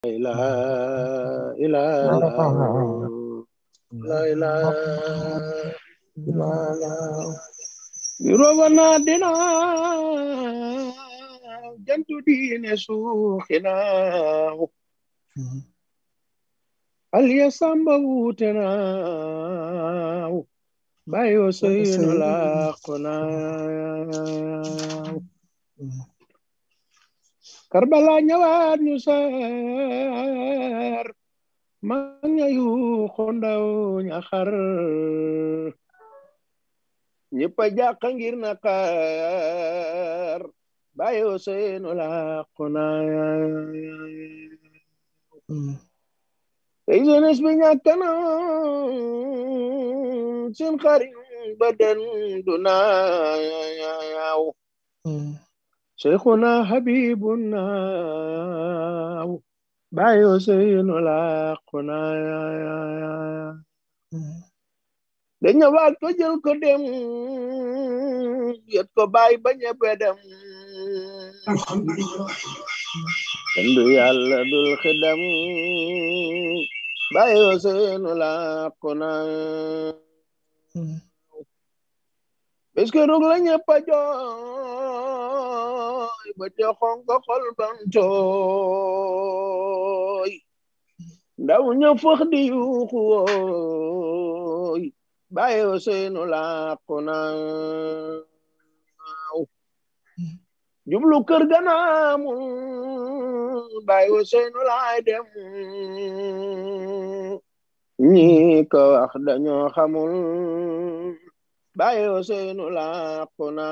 ilaha illallah la ilaha Yurobana dina jantu diine suuxina aliya samba wutena bayo seynu laqona karbala ñëwaat ñu sar manga yu xondaw ñaxar ñëpp a jàq ngir naqar bayo seynu laqona tey jeunesse bi ñàkk na seen xarit ba den du naaw Cheikhuna Habibuna bayo seynu laquna dañ ñëwaat ko jël ko dem yet ko bàyyi ba ñëpp dem kendu yàlla dul xidam bayo seynu laquna bés ke rug la ñëpp a jooy ba te xonko xol ban tooy ndaw ña fëx di yuuxu wooy bayo seynu laquna jublu kër ganaamul bayo seynu laay dem ñi ko wax dañoo xamul bayo seynu laquna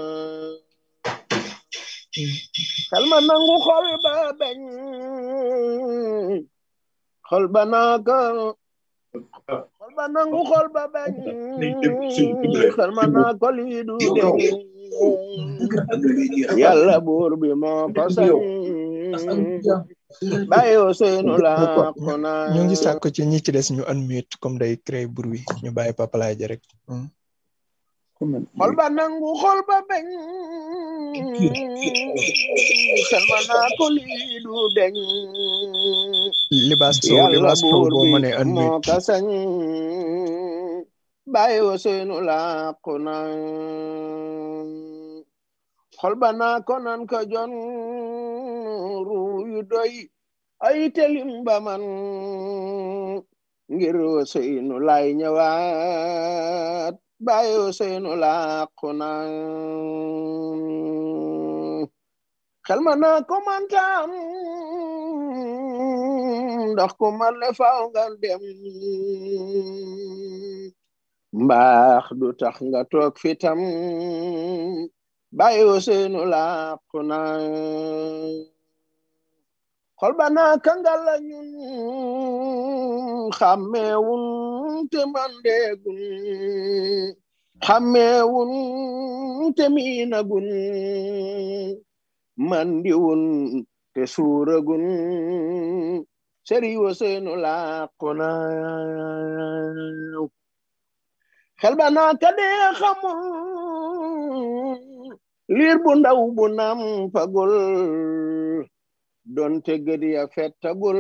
xel ma nangu xol ba bañ xol ba naaka xol ba nangu xol ba bañ xel ma naa ko lii du deñ yàlla buur bi moo ko sañ bayo seynu laquna ñu ngi sàkk ci ñi ci des ñu unmute comme day créer bruit ñu bàyyi papalaay ja rek xol ba nangu xol ba bañ xel ma naa ko lii du deñ libaas sow libaas sow boo mënee moo unmute ka sañ bayo seynu laquna xol ba naa ko nan ko jon ruuyu doy ay telim ba man ngir seynu lay ñëwaat bayo seynu laquna xel ma naa ko man tam ndax ko man le faaw nga dem mbaax du tax nga toog fitam bayo seynu laquna xol ba naa kangal la ñun xàmmeewun te mandeegun xàmmeewun te miinagun mandiwun te suuragun seriwo seynu laquna xel ba naa ka dee xamul liir bu ndaw bu nam fagul donte gëd ya fettagul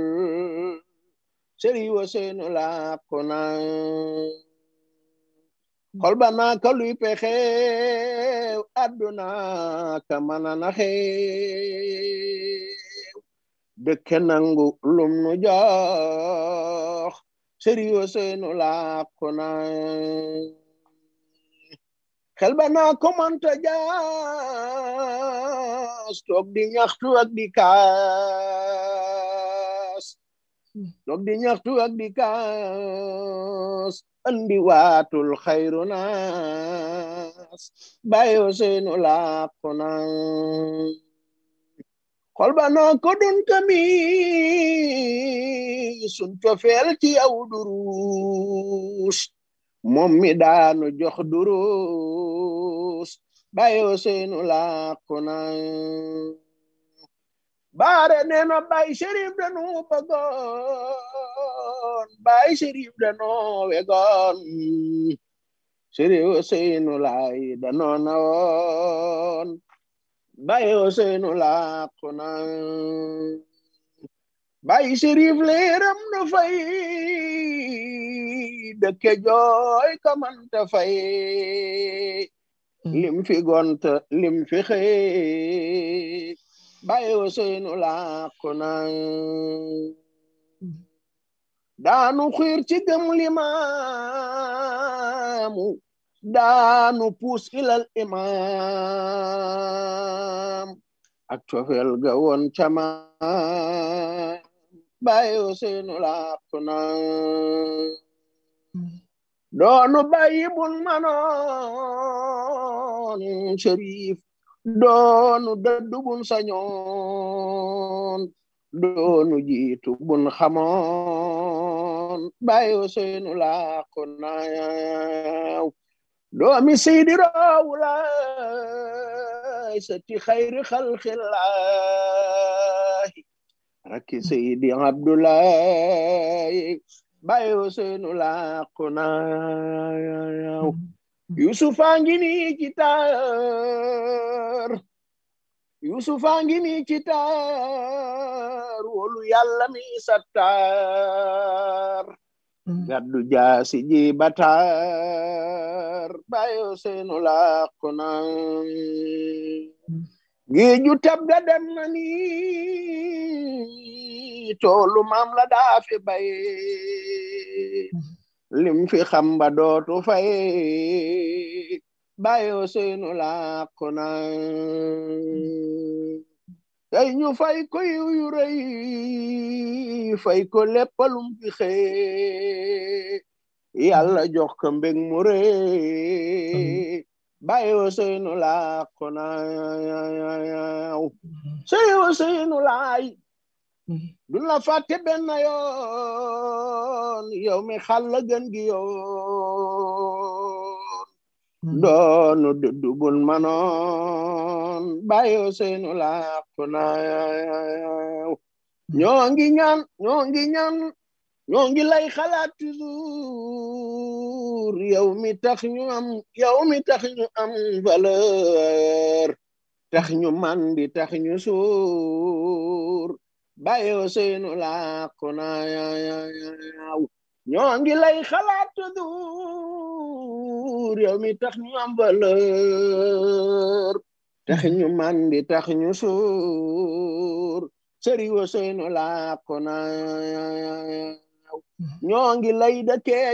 seriwo seynu laquna xol ba naa ka luy pexe adduna ka mana naxe dëkke nangu lum nu jox seriwo seynu laquna xel ba naa ko manta jaas toog di ñaxtu ak di kaas toog di ñaxtu ak di kaas andi waatul xayru naas bayo seynu laquna xol ba naa ko dun kami sun cofeel ci yow durus moom mi daanu jox durus bayo seynu laquna baare neena bay sherif danu bëggoon bay sherif danu wegoon sherif seynu lay danoo nawoon bayo seynu laquna bàyyi sérif leeram na fay dëkke jooy kamanta fay lim fi gont lim fi xëy bàyyi Ousseynou làqu na daanu xiir ci gëm limaamu daanu puus ilal imaam ak cofeel ga woon cama bàyyi Ousseynou làqu na doonu bàyyi bun manoon Cherif doonu dëddu bun sañoon doonu jiitu bun xamoon bàyyi Ousseynou làqu na doomi seydi rawlaay sati xayri xalxillahi rakki seydi abdoulaye bàyyi Ousseynou làqu na yusufa ngi nii ci taar yusufa ngi nii ci taar wolu yàlla mi sattar gaddu jaasi ji batar bàyyi Ousseynou làqu na géeju tab ga dem na ni toolu maam la daa fi bay lim fi xam ba dootu fay bàyyi Ousseynou làqu na tey ñu fay ko yiw yu rëy fay ko léppalum fi xëy yàlla jox ko mbég mu rëy bàyyi Ousseynou làqu na sey Ousseynou laay du la fàtte benn yoon yow mi xàll gën gi yoon doonu duddu bun manoon bàyyi Ousseynou làqu na ñoo ngi ñaan ñoo ngi ñaan ñoo ngi lay xalaat toujours yow mi tax ñu am yow mi tax ñu am valeur tax ñu mandi tax ñu suur bàyyi Ousseynou làqu na ñoo ngi lay xalaat toujours yow mi tax ñu am valeur tax ñu mandi tax ñu suur sëri Ousseynou làqu na ñoo ngi lay dëkkee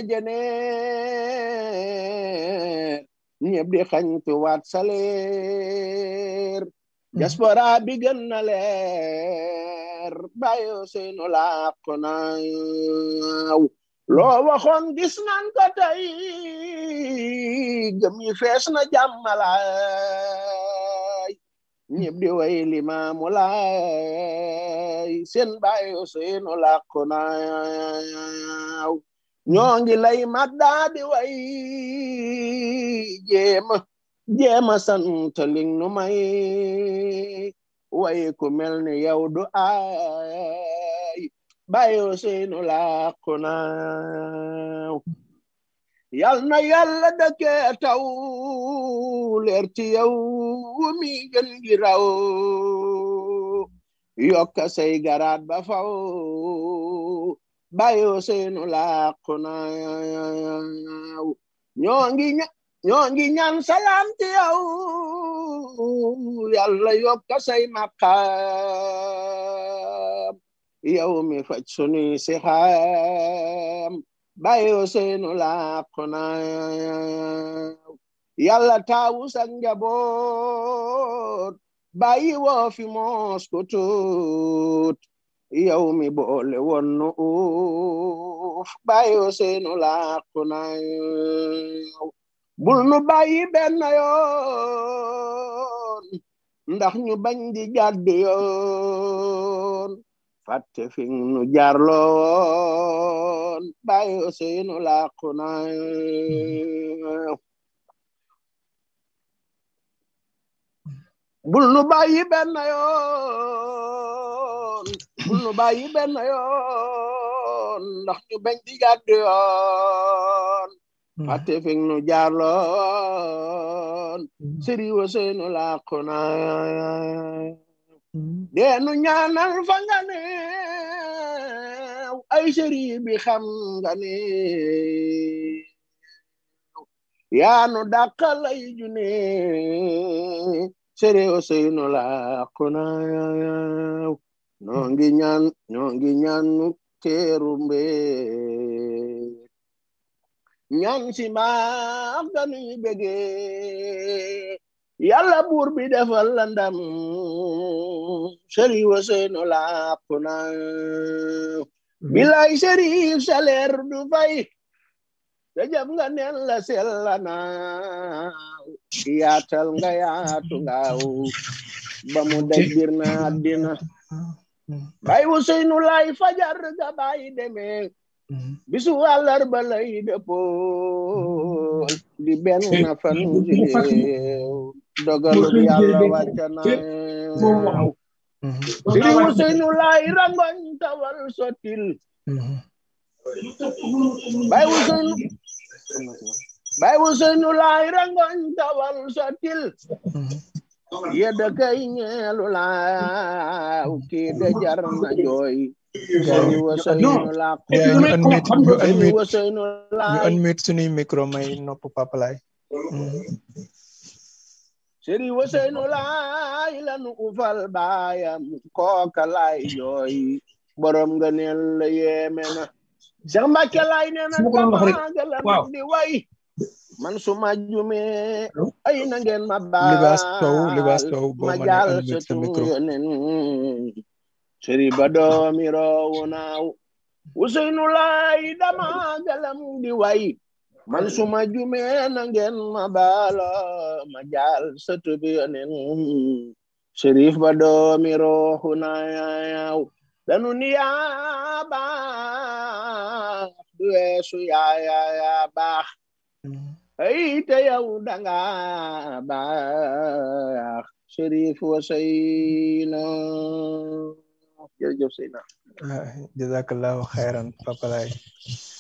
jeneer ñëpp di xañtu waat salaire diaspora bi gën na leer bàyyi Ousseynou làqu na loo waxoon gis nan ko tey gëm yi fees na jàmmalaay ñëpp di way limaamu laay seen bàyyi Ousseynou làqu na ñoo ngi lay maddaa di way jéema jéema sant ling nu may way ku mel ni yow du ay bàyyi Ousseynou làqu na yal na yàlla dëkkee taw leer ci yow mi gën gi raw yokka say garaat ba faw bàyyi Ousseynou làqu na ñoo ngi ñoo ngi ñaan salaam ci yow yàlla yokka say maqaam yow mi faj sunuy si xam bàyyi Ousseynou làqu na yàlla taawu sa njaboot bàyyi woo fi moos ko tuut yow mi boole woon nu uuf bàyyi Ousseynou làqu na bul nu bàyyi benn yoon ndax ñu bañ di jàdd yoon fàtte fi nu jaarloon bàyyi Ousseynou làqu na bul nu bàyyi benn yoon bul nu bàyyi benn yoon ndax ñu bañ di jàdd yoon fàtte fi nu jaarloon sëri Ousseynou làqu na deenu ñaanal fa nga ne ay sëriñ bi xam nga ne yaanu dàqal ay june sere Ousseynou làqu na ñoo ngi ñaan ñoo ngi ñaan nu teeru mbee ñaan si maam dañuy bëgge yàlla buur bi defal la ndam Sëriñ Ousseynou làqu na bilay Sëriñ saleer du fay te jam nga neen la sella naaw yaatal nga yaatu ngaaw ba mu daj bir na àddina bay Ousseynou lay fajar ga bay demee bisu àllarba lay dëppool di benn fan jileew dogalu bi yàlla wàcca naaw Sëriñ Ousseynou lay rangoñ tawal sotil bay Ousseynou bay Ousseynou lay rangoñ tawal sotil yedda kay ñeelu laaw kii de jar na jooy Sëriñ Ousseynou laa yaa ñu unmute ñu Sëriñ unmute Ousseynou ñu laa unmute suñuy micro may nopp Papa Laay Sëriñ Ousseynou laay lanu ufal baayam kooka laay jooy borom nga neel la yéeme na Cheikh Mbacke laay nee na Su ma ko doon wax rek, tamagalam waaw. di way man su ma jumee ay na ngeen ma baal libaas taw libaas taw boo ma mënee jaal unmute sa sëtu micro yonen sëriñ ba doomi roowu naaw Ousseynou laay dama galam di way man su ma jumee na ngeen ma baala ma jaal sëtu bi yonen sërif ba doomi roowu naaw danu ni yaa baax du weesu yaa yaa yaa baax ay te yow danga baax Chérif Ousseynou jërëjëf Seyna ah jazakallahu xayran Papa Laay